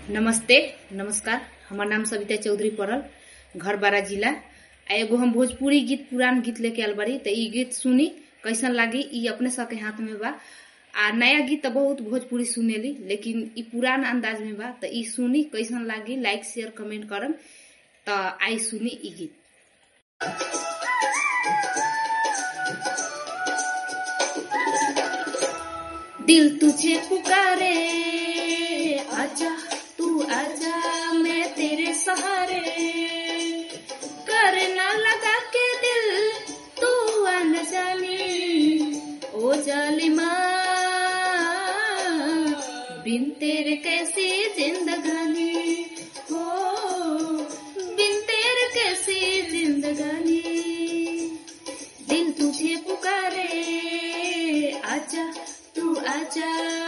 नमस्ते नमस्कार हमार नाम सविता चौधरी पड़ल घर बारा जिला आ एगो हम भोजपुरी गीत पुरान गीत लेके आयल बारी त ई गीत सुनी कैसन लागी ई अपने सबके हाथ में बा आ नया गीत त बहुत भोजपुरी सुनेली लेकिन ई पुरान अंदाज में बा त ई सुनी कैसन लागी लाइक शेयर कमेंट करम त आई सुनी ई गीत दिल तुझे पुकारे आजा तू आजा मैं तेरे सहारे करना लगा के दिल तू अन जाने ओ जालिमा बिन तेरे कैसी जिंदगानी हो बिन तेरे कैसी जिंदगानी दिल तुझे पुकारे आजा तू आजा